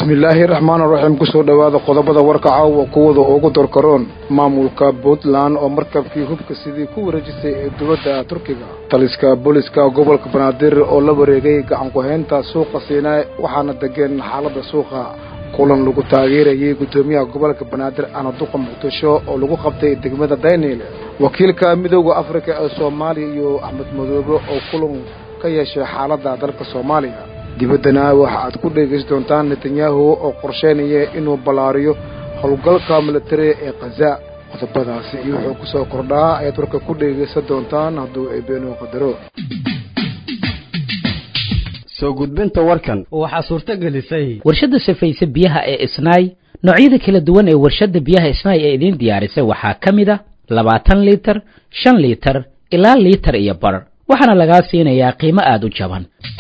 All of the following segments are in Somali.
bismillaahi raxmaan raxiim kusoo dhowaada qodobada warka caawa kuwada ugu dorkaroon maamulka puntland oo markabkii hubka sidii ku wareejisay ee dowladda turkiga taliska booliska gobolka banaadir oo la wareegay gacanku-haynta suuqa siinaa waxaana degeen xaaladda suuqa kulan lagu taageerayay guddoomiyaha gobolka banaadir anaduqa muqdisho oo lagu qabtay degmada dayniil wakiilka midooda afrika ee soomaaliya iyo axmed madoobe oo kulan ka yeeshay xaaladda dalka soomaaliya dibaddana waxa aad ku dhegaysan doontaan netanyahu oo qorsheynaya inuu ballaariyo howlgalka militari ee khaza qodobadaasi iyo wuxuu ku soo kordhaa ayaad warka ku dhegaysan doontaan hadduu eebeenuu qadaro soo gudbinta warkan waxaa suurto gelisay warshadda safayse biyaha ee isnaay noocyada kala duwan ee warshadda biyaha isnaay ee idiin diyaarisay waxaa ka mid a labaatan liitar shan liitar ilaa liitar iyo bar waxaana lagaa siinayaa qiimo aada u jaban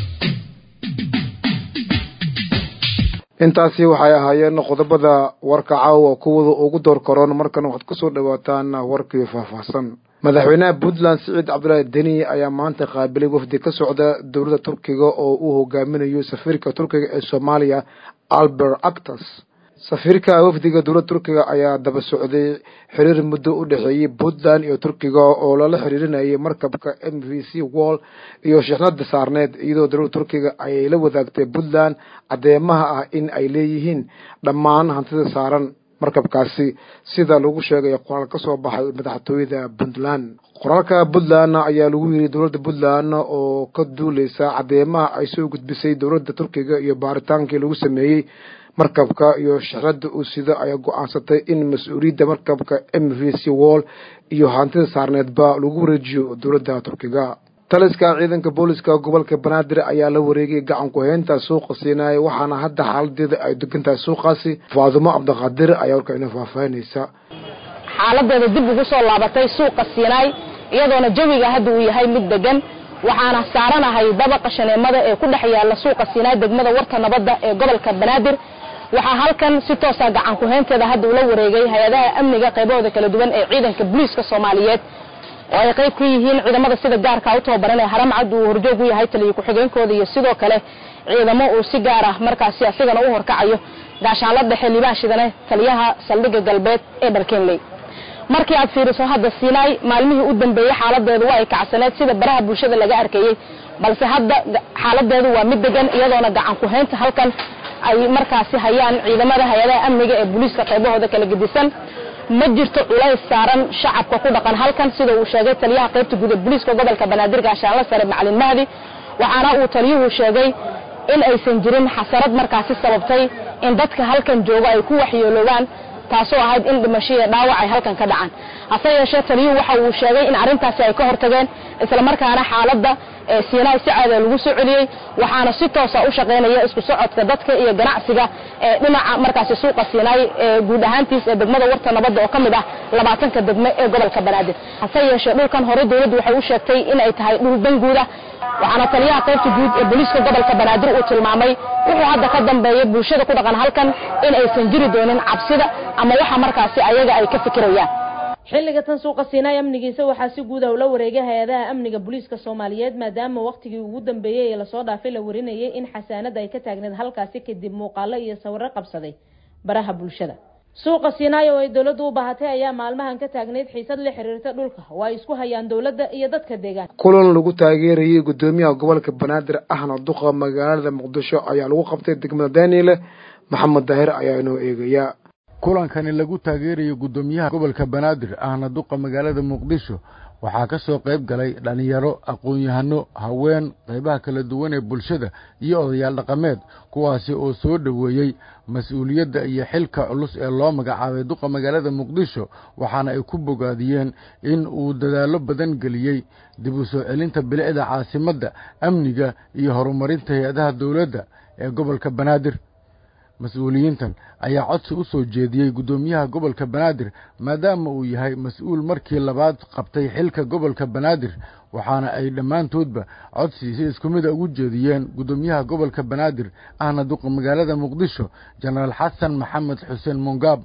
intaasi waxay ahaayeen qodobada warka caawa kuwada ugu door karoon markan waxaad kusoo dhawaataan warkii faahfaahsan madaxweynaha puntland siciid cabdulaahi deni ayaa maanta qaabilay wafdi ka socda dowladda turkiga oo uu hogaaminayo safiirka turkiga ee soomaaliya albert actas safiirka wafdiga dowladda turkiga ayaa daba socday xiriir muddo u dhexeeyey puntland iyo turkiga oo lala xiriirinayay markabka m v c wall iyo shixnada saarneed iyadoo dowladda turkiga ayay la wadaagtay puntland caddeemaha ah in ay leeyihiin dhammaan hantida saaran markabkaasi sida lagu sheegay qoraal ka soo baxay madaxtooyada puntland qoraalka puntland ayaa lagu yiri dowladda puntland oo ka duuleysa caddeemaha ay soo gudbisay dowladda turkiga iyo baaritaankii lagu sameeyey markabka iyo shixnada uu sida ayaa go-aansatay in mas-uuliyadda markabka m v c wall iyo hantida saarneedba lagu wareejiyo dowladda turkiga taliska ciidanka booliska gobolka banaadir ayaa la wareegay gacan ku-haynta suuqa siinaaya waxaana hadda xaaladeeda ay degan tahay suuqaasi faadumo cabdiqaadir ayaa warka ina faahfaahinaysa xaaladeeda dib ugu soo laabatay suuqa siinaay iyadoona jawiga hadda uu yahay mid degan waxaana saaranahay dabaqa shaneemada ee ku dhex yaala suuqa siinaay degmada warta nabadda ee gobolka banaadir waxaa halkan si toosa gacan ku-haynteeda hadda ula wareegay hay-adaha amniga qaybahooda kala duwan ee ciidanka booliiska soomaaliyeed oo ay qayb ka yihiin ciidamada sida gaarka u tababaran ee haramcad uu horjoog u yahay taliyo ku-xigeenkooda iyo sidoo kale ciidamo uu si gaar ah markaasi asigana u horkacayo gaashaanla dhexe liibaan shidane taliyaha saldhigga galbeed ee dharkenley markii aad fiiriso hadda siinaay maalmihii u dambeeyey xaaladeedu waa ay kacsaneed sida baraha bulshada laga arkayey balse hadda xaaladeedu waa mid degan iyadoona gacan ku-haynta halkan ay markaasi hayaan ciidamada hay-adaha amniga ee booliiska qaybahooda kala gedisan ma jirto culays saaran shacabka ku dhaqan halkan sida uu sheegay taliyaha qaybta guud ee booliiska gobolka banaadir gaashaanla sare macalin mahdi waxaana uu taliyuhu sheegay in aysan jirin xasarad markaasi sababtay in dadka halkan jooga ay ku waxyeeloobaan taasoo ahayd in dhimasho iyo dhaawac ay halkan ka dhacaan hase yeeshee taliyuhu waxa uu sheegay in arrintaasi ay ka hortageen islamarkaana xaaladda siinaay si caada lagu soo celiyey waxaana si toosa u shaqaynaya isku socodka dadka iyo ganacsiga ee dhinaca markaasi suuqa siinaay ee guud ahaantiis ee degmada warta nabadda oo ka mid ah labaatanka degme ee gobolka banaadir hase yeeshee dhulkan hore dowladdu waxay u sheegtay in ay tahay dhul danguuda waxaana taliyaha qaybta guud ee booliiska gobolka banaadir uu tilmaamay wuxuu hadda ka dambeeyay bulshada ku dhaqan halkan in aysan jiri doonin cabsida ama waxa markaasi ayaga ay ka fikirayaan xilliga tan suuqa siinaay amnigiisa waxaa si guud ah ula wareegay hay-adaha amniga booliiska soomaaliyeed maadaama wakhtigii ugu dambeeyey ee lasoo dhaafay la warinayay in xasaanada ay ka taagneed halkaasi kadib muuqaalo iyo sawiro qabsaday baraha bulshada suuqa siinaay oo ay dowladdu u baahatay ayaa maalmahan ka taagneyd xiisad la xiriirta dhulka oo ay isku hayaan dowladda iyo dadka deegaanka kulan lagu taageerayay guddoomiyaha gobolka banaadir ahna duqa magaalada muqdisho ayaa lagu qabtay degmada daniile maxamed daahir ayaa inoo eegaya kulankani lagu taageerayo guddoomiyaha gobolka banaadir ahna duqa magaalada muqdisho waxaa ka soo qayb galay dhallinyaro aqoon-yahano haween qaybaha kala duwan ee bulshada iyo odayaal dhaqameed kuwaasi oo soo dhoweeyey mas-uuliyadda iyo xilka culus ee loo magacaabay duqa magaalada muqdisho waxaana ay ku bogaadiyeen in uu dadaallo badan geliyey dib u soo celinta bilicda caasimadda amniga iyo horumarinta hay-adaha dowladda ee gobolka banaadir mas-uuliyiintan ayaa codsi u soo jeediyey guddoomiyaha gobolka banaadir maadaama uu yahay mas-uul markii labaad qabtay xilka gobolka banaadir waxaana ay dhammaantoodba codsi si isku mida ugu jeediyeen guddoomiyaha gobolka banaadir ahna duqa magaalada muqdisho jenaraal xasan maxamed xuseen mongaab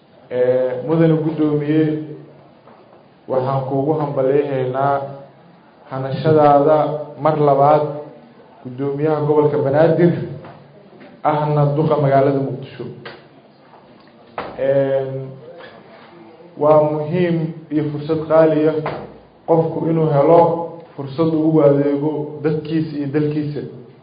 mudane guddoomiye waxaan kuugu hambalyahaynaa hanashadaada mar labaad guddoomiyaha gobolka banaadir ahna duqa magaalada muqdisho waa muhiim iyo fursad qaaliya qofku inuu helo fursad uu ugu adeego dadkiisa iyo dalkiisa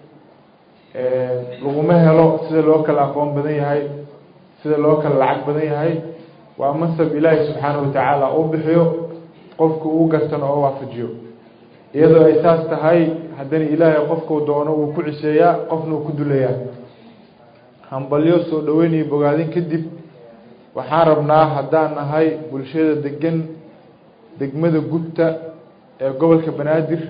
laguma helo sida loo kala aqoon badan yahay sida loo kala lacag badan yahay waa mansab ilaahi subxaanahu watacaala uu bixiyo qofku uu gartano oo waafajiyo iyadoo ay saas tahay haddana ilaahay qofkuu doono wuu ku ciseeyaa qofna uu ku duleeyaa hambalyo soo dhaweynayo bogaadin kadib waxaan rabnaa haddaan nahay bulshada degan degmada gubta ee gobolka banaadir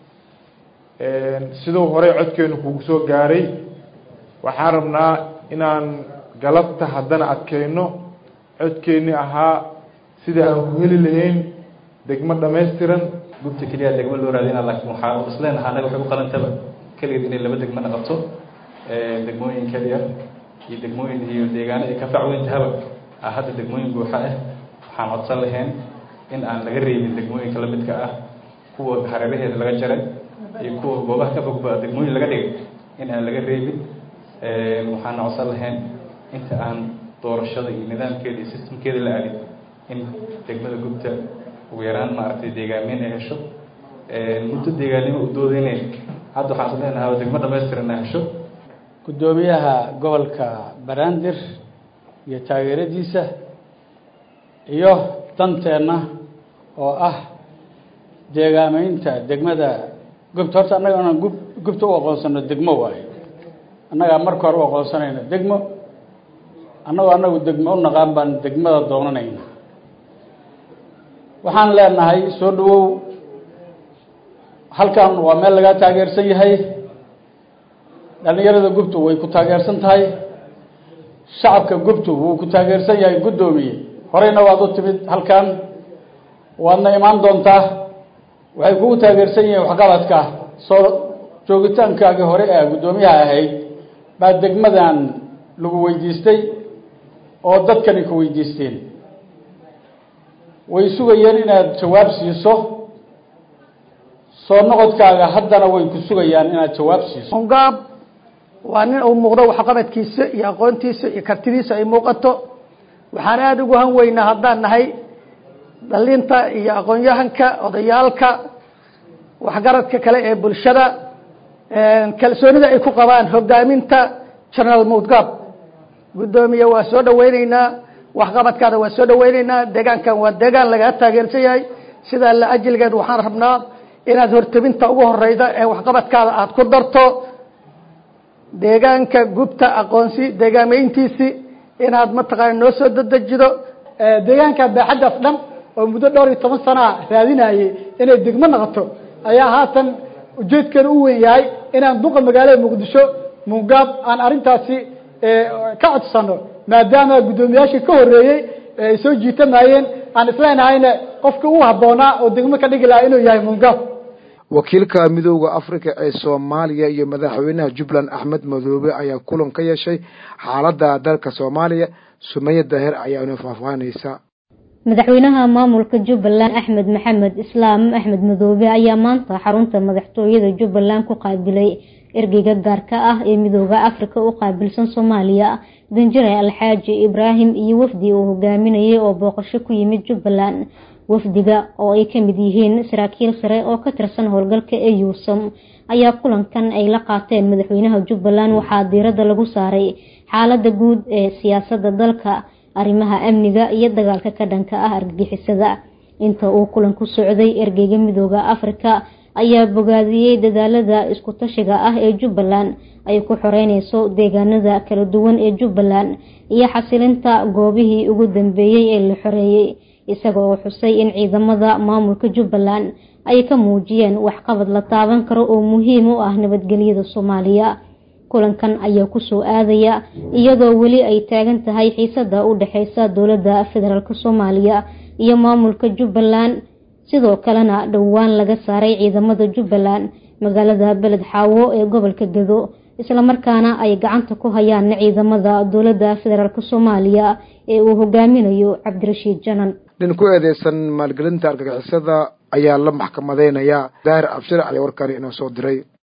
siduu horey codkeenu kugu soo gaaray waxaan rabnaa inaan galabta haddana adkeyno codkeeni ahaa sida aan ku heli lahayn degmo dhammaystiran gubta keliya degmo loo raadina laakiin waxaa isleenaha anaga waxay u qalantaba keligeed inay laba degmo naqato degmooyin keliya iyo degmooyin iyo deegaano ay ka facweyntahaba ah hadda degmooyin buuxa ah waxaan codsan lahayn in aan laga reebin degmooyinka lamidka ah kuwa hareeraheeda laga jaray iyo kuwa goobaha ka fogba degmooyin laga dhigay in aan laga reebin waxaana codsan lahayn inta aan doorashada iyo nidaamkeeda iyo sistamkeeda la aadin in degmada gubta ugu yaraan maaragtay deegaameyn ay hesho muddo deegaannimo u doodeyneyn hadda waxaan is leenahay degmo dhamaystiran ay hesho guddoomiyaha gobolka banaadir iyo taageeradiisa iyo danteenna oo ah deegaameynta degmada gubta horta annaga inaan gub gubta u aqoonsano degmo waayo annagaa marka hore u aqoonsanayna degmo annagoo annagu degmo u naqaan baan degmada doonanayna waxaan leenahay soo dhawow halkan waa meel lagaa taageersan yahay dhalinyarada gubtu way ku taageersan tahay shacabka gubtu wuu ku taageersan yahay guddoomiye horeyna waad u timid halkan waadna imaan doontaa waxay kugu taageersan yihiin waxqabadka soo joogitaankaagii hore ee guddoomiyaha ahayd baa degmadan lagu weydiistay oo dadkani ku weydiisteen way sugayeen inaad jawaab siiso soo noqodkaaga haddana way ku sugayaan inaad jawaab siiso gaab waa nin uu muuqdo waxqabadkiisa iyo aqoontiisa iyo kartidiisa ay muuqato waxaan aada ugu han weynaa haddaan nahay dhalinta iyo aqoon-yahanka odayaalka waxgaradka kale ee bulshada kalsoonida ay ku qabaan hogaaminta general mudgab guddoomiye waa soo dhaweyneynaa waxqabadkaada waa soo dhaweyneynaa deegaankan waa deegaan lagaa taageersan yahay sidaa la ajilgeed waxaan rabnaa inaad hortebinta ugu horeyda ee waxqabadkaada aada ku darto deegaanka gubta aqoonsi deegaameyntiisi inaad mataqaana noo soo dadejido deegaanka baaxaddaas dhan oo muddo dhowr iyo toban sanaa raadinayay inay degmo noqoto ayaa haatan ujeedkeeda u weyn yahay inaan duqa magaalada muqdisho mungaab aan arrintaasi ka codsano maadaama guddoomiyaashii ka horeeyey ay soo jiitamayeen aan isleenahayna qofka u habboonaa oo degmo ka dhigi lahaa inuu yahay mungaab wakiilka midooda africa ee soomaaliya iyo madaxweynaha jubbaland axmed madoobe ayaa kulan ka yeeshay xaaladda dalka soomaaliya sumaya daahir ayaana faahfaahinaysa madaxweynaha maamulka jubbaland axmed maxamed islaam axmed madoobe ayaa maanta xarunta madaxtooyada jubbaland ku qaabilay ergeyga gaarka ah ee midooda africa u qaabilsan soomaaliya danjare alxaaji ibraahim iyo wafdi uu hogaaminayay oo booqasho ku yimid jubbaland wafdiga oo ay ka mid yihiin saraakiil sare oo ka tirsan howlgalka eusom ayaa kulankan ay la qaateen madaxweynaha jubbaland waxaa diiradda lagu saaray xaalada guud ee siyaasada dalka arrimaha amniga iyo dagaalka ka dhanka ah argagixisada inta uu kulanku socday ergeyga midooda afrika ayaa bogaadiyey dadaalada isku tashiga ah ee jubbaland ay ku xoreyneyso deegaanada kala duwan ee jubbaland iyo xasilinta goobihii ugu dambeeyey ee la xoreeyey isaga oo xusay in ciidamada maamulka jubbaland ay ka muujiyeen waxqabad la taaban karo oo muhiim u ah nabadgelyada soomaaliya kulankan ayaa kusoo aadaya iyadoo weli ay taagan tahay xiisada u dhexeysa dowladda federaalk soomaaliya iyo maamulka jubbaland sidoo kalena dhowaan laga saaray ciidamada jubbaland magaalada beled xaawo ee gobolka gado islamarkaana ay gacanta ku hayaan ciidamada dowladda federaalk soomaaliya ee uu hogaaminayo cabdirashiid janan nin ku eedeysan maalgelinta argagixisada ayaa la maxkamadeynayaa daahir abshir ayaa warkani inoo soo diray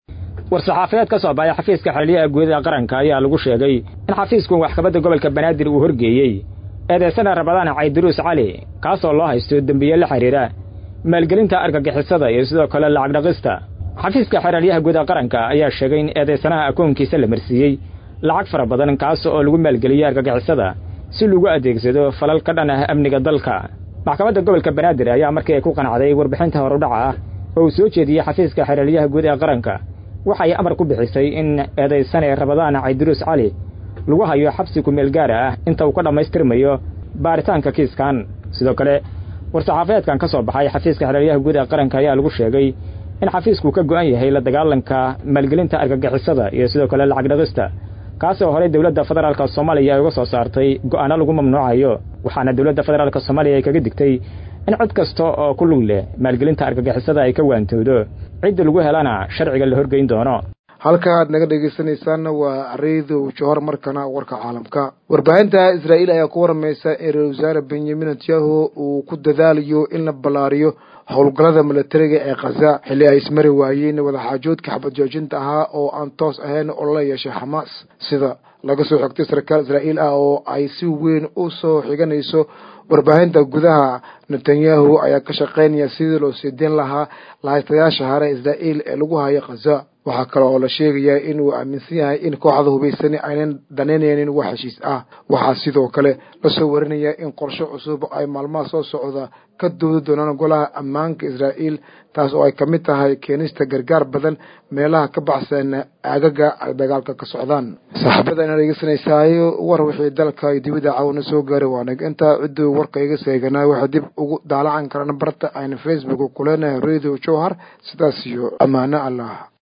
war-saxaafadeed ka soo baxay xafiiska xeraliyaha guud ee qaranka ayaa lagu sheegay in xafiisku waxkabadda gobolka banaadir uu horgeeyey eedaysana rabadaan caydiruus cali kaasoo loo haysto dembiye la xidhiira maalgelinta argagixisada iyo sidoo kale lacag dhaqista xafiiska xeraalyaha guud ee qaranka ayaa sheegay in eedaysanaha akoonkiisa la marsiiyey lacag fara badan kaas oo lagu maalgeliyey argagixisada si lagu adeegsado falal ka dhan ah amniga dalka maxkamadda gobolka banaadir ayaa markii ay ku qanacday warbixinta horudhaca ah oo uu soo jeediyey xafiiska xeraalyaha guud ee qaranka waxay amar ku bixisay in eedaysane rabadaan caydiruus cali lagu hayo xabsi kumeel gaara ah inta uu ka dhammaystirmayo baaritaanka kiiskan sidoo kale war-saxaafadeedkan ka soo baxay xafiiska xeraalyaha guud ee qaranka ayaa lagu sheegay in xafiisku ka go'an yahay la dagaalanka maalgelinta argagixisada iyo sidoo kale lacag dhaqista kaasoo horey dowladda federaalka soomaaliya ay uga soo saartay go'aano lagu mamnuucayo waxaana dowladda federaalka soomaaliya ay kaga digtay in cid kasta oo ku lug leh maalgelinta argagixisada ay ka waantowdo cidda lagu helana sharciga la horgeyn doono halka aad naga dhegeysanaysaanna waa reedow johor markana warka caalamka warbaahinta israa'iil ayaa ku waramaysa in ra-isul wasaare benyamin netanyahu uu ku dadaalayo in la ballaariyo howlgallada milatariga ee khaza xilli ay ismari waayeen wadaxaajoodka xabad joojinta ahaa oo aan toos ahayn oo la yeeshay xamaas sida laga soo xogtay sarkaal israa'iil ah oo ay si weyn u soo xiganayso warbaahinta gudaha netanyahu ayaa ka shaqaynaya sidii loo siideyn lahaa lahaystayaasha hare israa'iil ee lagu hayo khaza waxaa kale oo la sheegayaa inuu aaminsan yahay in kooxda hubaysani aynan danaynaynin wax heshiis ah waxaa sidoo kale lasoo warinaya in qorshe cusub ay maalmaha soo socda ka doodi doonaan golaha ammaanka israa'iil taas oo ay ka mid tahay keenista gargaar badan meelaha ka baxsan aagaga ay dagaalka ka socdaan saaxiibada inaa dhegeysanaysaay war wixii dalka iyo dibadda caawina soo gaaray waanag intaa cidduu warka iga seeganaa waxay dib ugu daalacan karaan barta ayna facebook kuleenahay radio jowhar sidaas iyo ammaano allah